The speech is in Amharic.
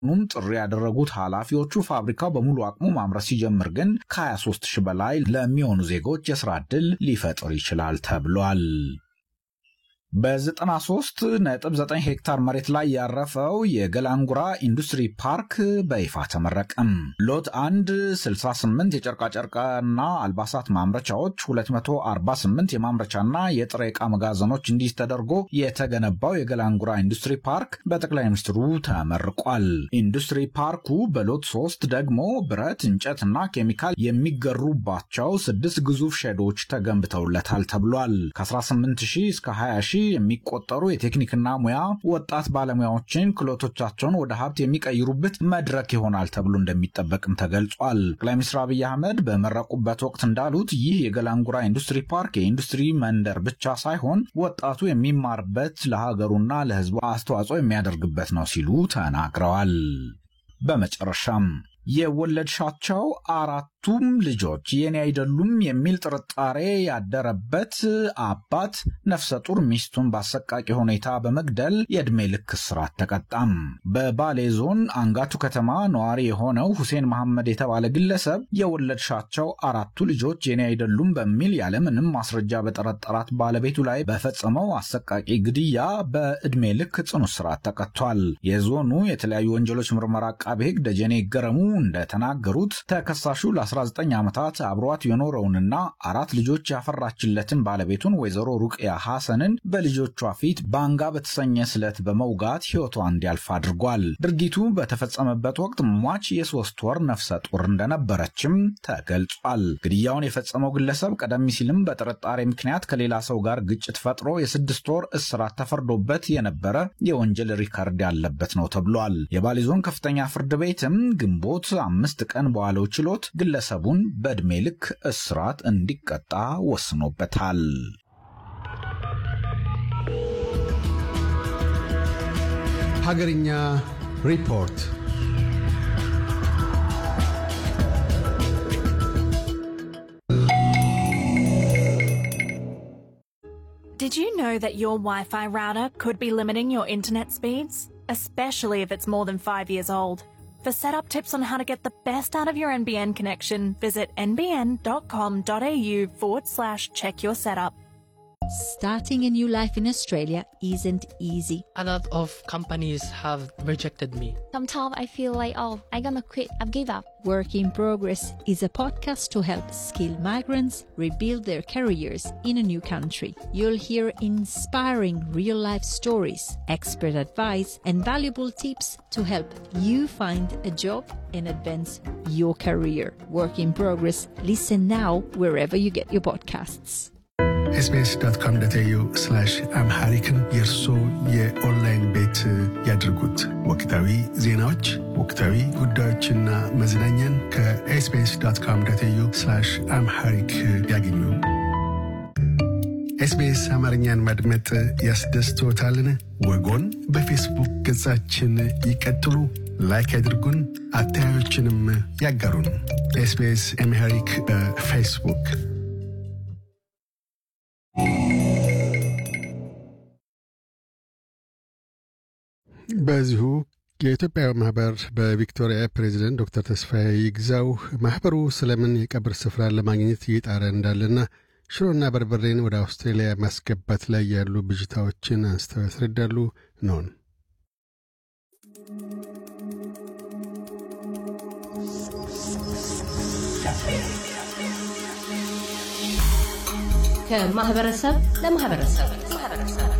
ኑም ጥሪ ያደረጉት ኃላፊዎቹ ፋብሪካው በሙሉ አቅሙ ማምረት ሲጀምር ግን ከ23 ሺህ በላይ ለሚሆኑ ዜጎች የስራ ዕድል ሊፈጥር ይችላል ተብሏል። በ93.9 ሄክታር መሬት ላይ ያረፈው የገላንጉራ ኢንዱስትሪ ፓርክ በይፋ ተመረቀም። ሎት 1 68 የጨርቃጨርቅና አልባሳት ማምረቻዎች፣ 248 የማምረቻና የጥሬ ዕቃ መጋዘኖች እንዲህ ተደርጎ የተገነባው የገላንጉራ ኢንዱስትሪ ፓርክ በጠቅላይ ሚኒስትሩ ተመርቋል። ኢንዱስትሪ ፓርኩ በሎት 3 ደግሞ ብረት፣ እንጨትና ኬሚካል የሚገሩባቸው ስድስት ግዙፍ ሼዶች ተገንብተውለታል ተብሏል። ከ18 እስከ 20 የሚቆጠሩ የቴክኒክና ሙያ ወጣት ባለሙያዎችን ክህሎቶቻቸውን ወደ ሀብት የሚቀይሩበት መድረክ ይሆናል ተብሎ እንደሚጠበቅም ተገልጿል። ጠቅላይ ሚኒስትር አብይ አህመድ በመረቁበት ወቅት እንዳሉት ይህ የገላንጉራ ኢንዱስትሪ ፓርክ የኢንዱስትሪ መንደር ብቻ ሳይሆን ወጣቱ የሚማርበት ለሀገሩና ለሕዝቡ አስተዋጽኦ የሚያደርግበት ነው ሲሉ ተናግረዋል። በመጨረሻም የወለድሻቸው አራቱም ልጆች የኔ አይደሉም የሚል ጥርጣሬ ያደረበት አባት ነፍሰ ጡር ሚስቱን በአሰቃቂ ሁኔታ በመግደል የዕድሜ ልክ እስራት ተቀጣም። በባሌ ዞን አንጋቱ ከተማ ነዋሪ የሆነው ሁሴን መሐመድ የተባለ ግለሰብ የወለድሻቸው አራቱ ልጆች የኔ አይደሉም በሚል ያለምንም ማስረጃ በጠረጠራት ባለቤቱ ላይ በፈጸመው አሰቃቂ ግድያ በዕድሜ ልክ ጽኑ እስራት ተቀጥቷል። የዞኑ የተለያዩ ወንጀሎች ምርመራ አቃቤ ሕግ ደጀኔ ገረሙ እንደተናገሩት ተከሳሹ ለ19 ዓመታት አብሯት የኖረውንና አራት ልጆች ያፈራችለትን ባለቤቱን ወይዘሮ ሩቅያ ሐሰንን በልጆቿ ፊት ባንጋ በተሰኘ ስለት በመውጋት ሕይወቷ እንዲያልፍ አድርጓል። ድርጊቱ በተፈጸመበት ወቅት ሟች የሶስት ወር ነፍሰ ጡር እንደነበረችም ተገልጿል። ግድያውን የፈጸመው ግለሰብ ቀደም ሲልም በጥርጣሬ ምክንያት ከሌላ ሰው ጋር ግጭት ፈጥሮ የስድስት ወር እስራት ተፈርዶበት የነበረ የወንጀል ሪካርድ ያለበት ነው ተብሏል። የባሌ ዞን ከፍተኛ ፍርድ ቤትም ግንቦት አምስት ቀን በዋለው ችሎት ግለሰቡን በዕድሜ ልክ እስራት እንዲቀጣ ወስኖበታል። ሀገርኛ ሪፖርት Did you know that your Wi Fi router could be limiting your internet speeds? Especially if it's more than five years old. For setup tips on how to get the best out of your NBN connection, visit nbn.com.au forward slash check your setup. Starting a new life in Australia isn't easy. A lot of companies have rejected me. Sometimes I feel like, oh, I'm gonna quit, I've give up. Work in Progress is a podcast to help skilled migrants rebuild their careers in a new country. You'll hear inspiring real life stories, expert advice, and valuable tips to help you find a job and advance your career. Work in Progress. Listen now wherever you get your podcasts. ኤስቢኤስ ዶት ኮም ዶት ኤዩ አምሃሪክን የእርሶ የኦንላይን ቤት ያድርጉት። ወቅታዊ ዜናዎች፣ ወቅታዊ ጉዳዮችና መዝናኛን ከኤስቢኤስ ዶት ኮም ዶት ኤዩ አምሃሪክ ያገኙ። ኤስቢኤስ አማርኛን ማድመጥ ያስደስትዎታልን? ወጎን በፌስቡክ ገጻችን ይቀጥሉ፣ ላይክ ያድርጉን፣ አስተያየቶችንም ያጋሩን። ኤስቢኤስ አምሃሪክ በፌስቡክ በዚሁ የኢትዮጵያ ማህበር በቪክቶሪያ ፕሬዚደንት ዶክተር ተስፋዬ ይግዛው ማህበሩ ስለምን የቀብር ስፍራን ለማግኘት እየጣረ እንዳለና ሽሮና በርበሬን ወደ አውስትራሊያ ማስገባት ላይ ያሉ ብዥታዎችን አንስተው ያስረዳሉ። ነውን ከማህበረሰብ ለማህበረሰብ